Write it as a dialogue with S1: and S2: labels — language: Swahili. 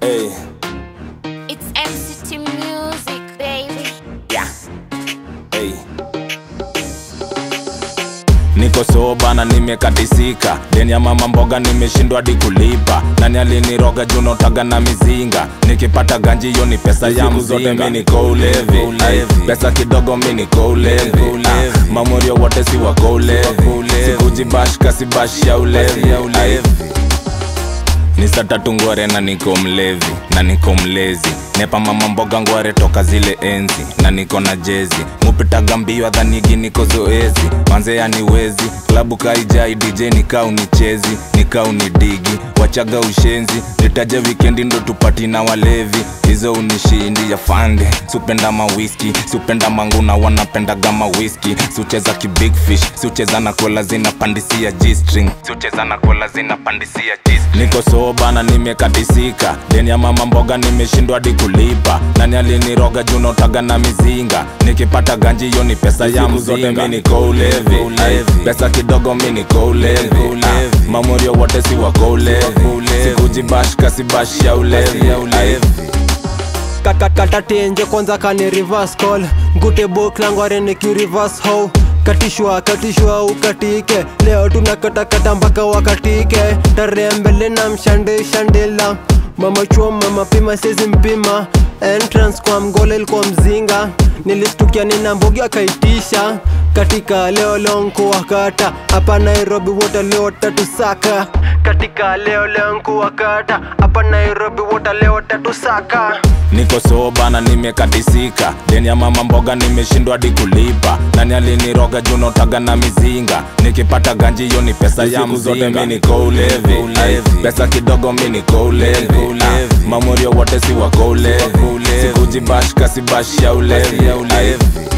S1: Hey,
S2: It's MCT Music, baby.
S1: yeah. Hey. Niko soba na nimekatisika, deni ya mama mboga nimeshindwa hadi kulipa. Nani aliniroga juu notaga na mizinga, nikipata ganji hiyo ni pesa ya
S3: Siku
S1: mzinga.
S3: zote
S1: mi
S3: mi
S1: niko ulevi,
S3: ulevi.
S1: Ay, pesa kidogo mi niko ulevi,
S3: ulevi.
S1: Ah, mamorio wote si wako ulevi,
S3: ulevi.
S1: sikujibash kasi bash ya ulevi,
S3: ya ulevi.
S1: Ay, ni saa tatu ngware na niko mlevi na niko mlezi nepa mama mboga ngware toka zile enzi na niko na jezi mupitaga mbio adhanigi niko zoezi manze yani wezi klabu kaijai dj nikau ni chezi nikau ni digi wachaga ushenzi nitaje wikendi ndo tupati na walevi hizo unishindi ya fande supenda mawiski supenda manguna wanapendaga mawiski siucheza kibig fish siucheza na kola zinapandisia g-string siucheza na kola zinapandisia g-string niko soba na nimekatisika deni ya mama mboga nimeshindwa hadi kulipa nani aliniroga juu notaga na mizinga nikipata ganji hiyo ni pesa ya
S3: Siku zote
S1: mzinga
S3: mi
S1: niko ulevi
S3: ulevi.
S1: Ay, pesa kidogo mi niko ulevi
S3: ulevi.
S1: Ah, mamorio wote si wako ulevi
S3: ulevi.
S1: sikujibash kasi bash ya ulevi
S3: ya ulevi.
S1: Ay,
S4: kata tenje kwanza kani reverse call ngute boklangware niki reverse how katishwa katishwa ukatike leo tunakatakata mpaka wakatike tarehe mbele na mshande shandela mama chuo mama pima sezi mpima entrance kwa mgole ilikuwa mzinga nilistukia nina mbogi akaitisha katika leo lonko wakata hapa nairobi wote leo tatusaka katika leo lonko wakata hapa nairobi wote leo tatusaka
S1: niko soba na nimekatisika deni ya mama mboga nimeshindwa hadi kulipa nani aliniroga juu notaga na mizinga nikipata ganji hiyo ni pesa ya
S3: Siku zote
S1: mzinga
S3: mi
S1: niko ulevi
S3: ulevi.
S1: Ay, pesa kidogo mi niko ulevi
S3: ulevi.
S1: Ah, mamorio wote si wako ulevi
S3: ulevi.
S1: sikujibash kasi bash ya ulevi
S3: ya ulevi.
S1: Ay,